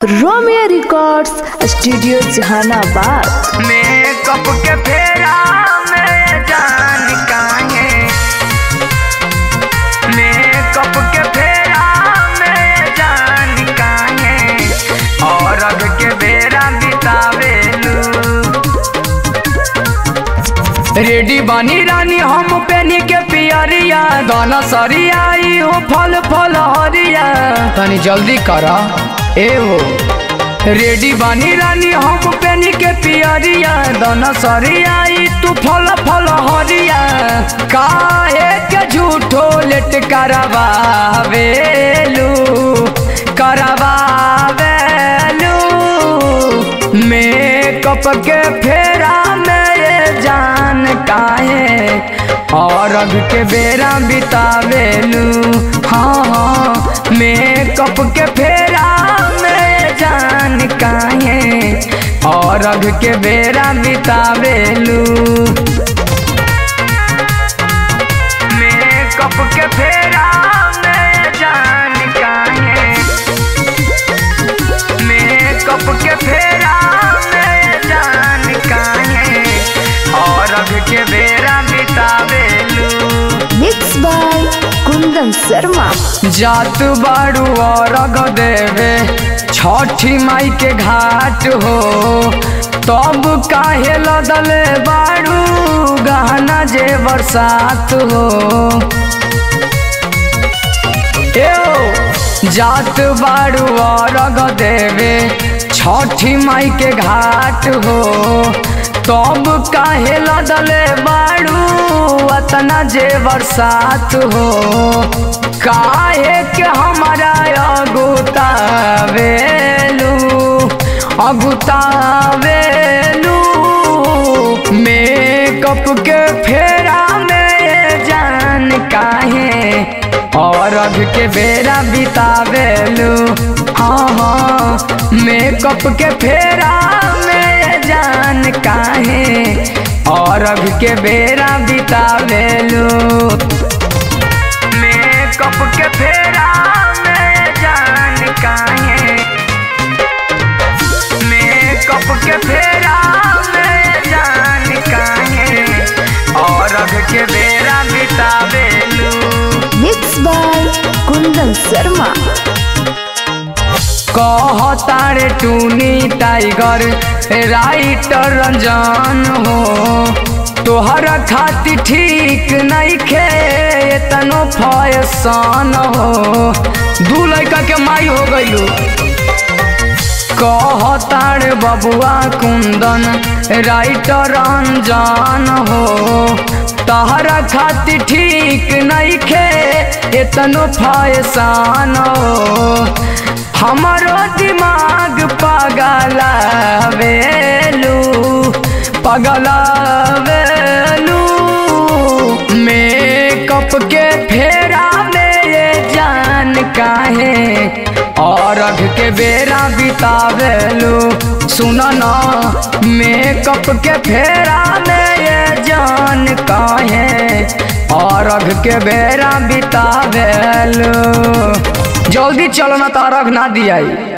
Romeo records studio Jehanabad makeup के फेरा में जान काहे मेकअप के फेरा में जान काहे और अब के बेरा बितावेलू रेडी बनी रानी हम पेनी के पियरिया दाना सरिया ई हो फल फल हरिया तनी जल्दी करा ए हो रेडी बनी रानी हम पेनी के पियरिया दाना सरिया ई तू फल फल हरिया काहे के झूठो लेट करवावेलू करवावेलू मेकअप के फेरा में जान काहे और अब के बेरा बितावेलू हाँ हाँ मेकअप के फेरा में जान काहे और अब के बेरा बितावेलू मेकअप के फेरा में जान काहे मेकअप के फेरा में जान काहे और अब के बेरा बितावेलू मिक्स बाय कुंदन शर्मा जात बाड़ू और अग देवे छठी माई के घाट हो तब काहे लदले बाड़ू गहना जे बरसात हो एओ जात बाड़ू और अग देवे छठी माई के घाट हो तब काहे लदले बाड़ू अतना जे बरसात हो काहे के हमारा अगुतावेलू अगुतावेलू मेकअप के फेरा में जान काहे और अब के बेरा बितावेलू हाँ हाँ मेकअप के फेरा में जान काहे और अब के बेरा बितावेलू मेकअप के फेरा में जान काहे मेकअप के फेरा में जान काहे और अब के बेरा बितावेलू मिक्स बाय कुंदन शर्मा कहतारे टूनी टाइगर राइटर रंजन हो तोहर खातिर ठीक नहीं खे तनो फैसन हो दू लड़का के माई हो गइलू कहतार बबुआ कुंदन राइटर रंजन हो तहरा खातिर ठीक नहीं खे एतनो फैसान हो हमारो दिमाग पगलावेलू पगलावेलू मेकअप के फेरा में ये जान काहे और अघ के बेरा बितावेलू सुन ना मेकअप के फेरा में ये जान काहे और अघ के बेरा बितावेलू जल्दी चलो ना तारक ना दियाई